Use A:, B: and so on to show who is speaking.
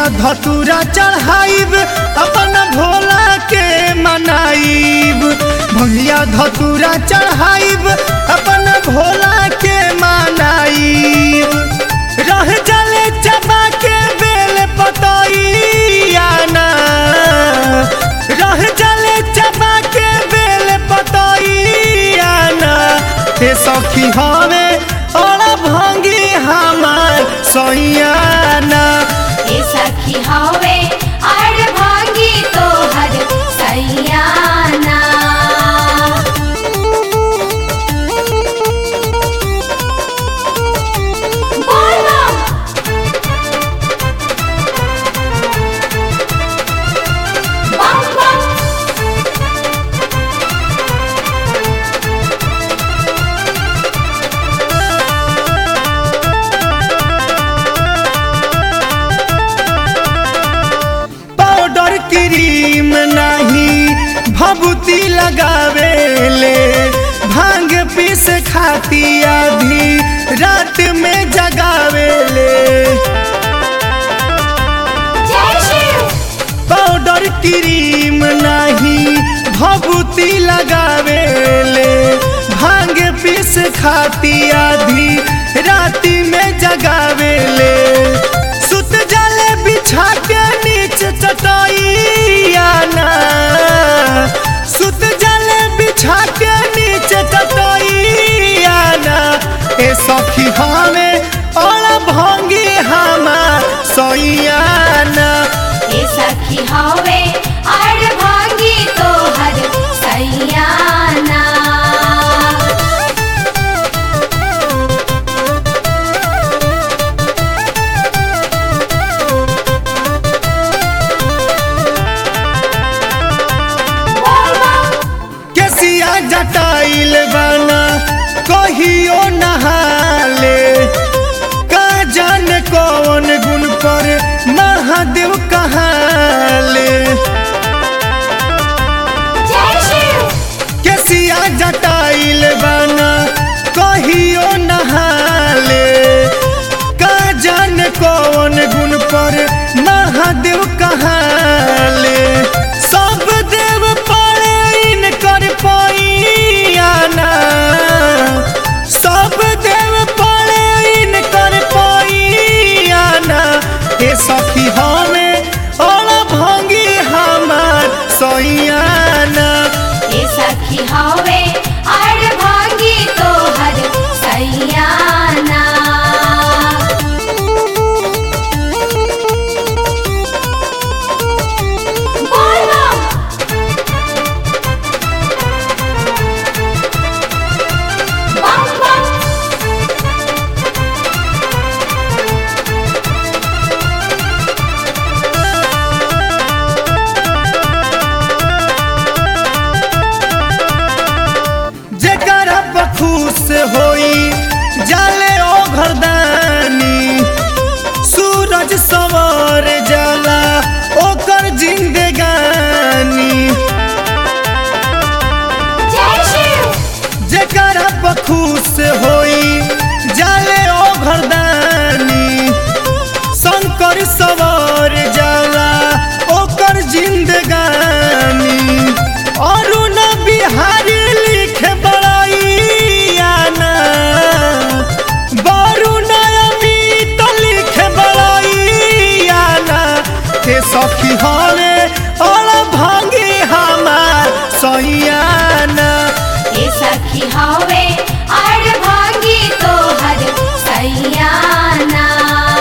A: भंगिया धतूरा चढ़ाइब अपन भोला के मनाइब भंगिया धतूरा चढ़ाइब अपन भोला के मनाइब रह जले चबा के बेल पतइया ना रह जले चबा के बेल पतइया ना हे सखी हवे और भंगी हमार सैयाना
B: ए सखी हवे अड़ भागी तोहर सैयाना बोलो बम बम
A: पाउडर क्रीम नहीं भभूति लगावेले भांग पीस खाती आधी रात में जगावेले
B: जय शिव
A: पाउडर क्रीम नहीं भभूति लगावेले भांग पीस खाती आधी राती में जगावेले सुत जाले बिछा के नीचे चटाइया ना सुत जाले बिछा के नीचे चटाइया ना ए सखी हमें और भंगी हमार सैयाना
B: ए सखी हवे अड़ भागी तोहर सैयाना बोल बम
A: केसिया जटाइल बना कहियो नहाले का जान कौन गुण पर महादेव कहाले
B: जय शिव
A: केसिया जटाइल बना कहियो नहाले का जान कौन गुण पर महादेव कहाले सब देव पड़े इनकर पैयाना सब देव पड़े इनकर पैयाना हे सखी हमें और भंगी हमार सैयाना
B: ए सखी हवे अड़ भागी तोहर सैयाना बोल बम बम बम
A: जेकरा पर खुश होई जाले ओ घरदानी सूरज सवार जाला ओकर जिंदगानी
B: जय शिव
A: जेकरा पर खुश होई जाले ओ घरदानी शंकर सवार जाला ओकर जिंदगानी अरुण बिहारी लिखे बड़ाइयाना वरुण अमित लिखे बड़ाइयाना के सखी हवे और भांगी हमार सैयाना
B: ए सखी हवे अड़ भागी तोहर सैयाना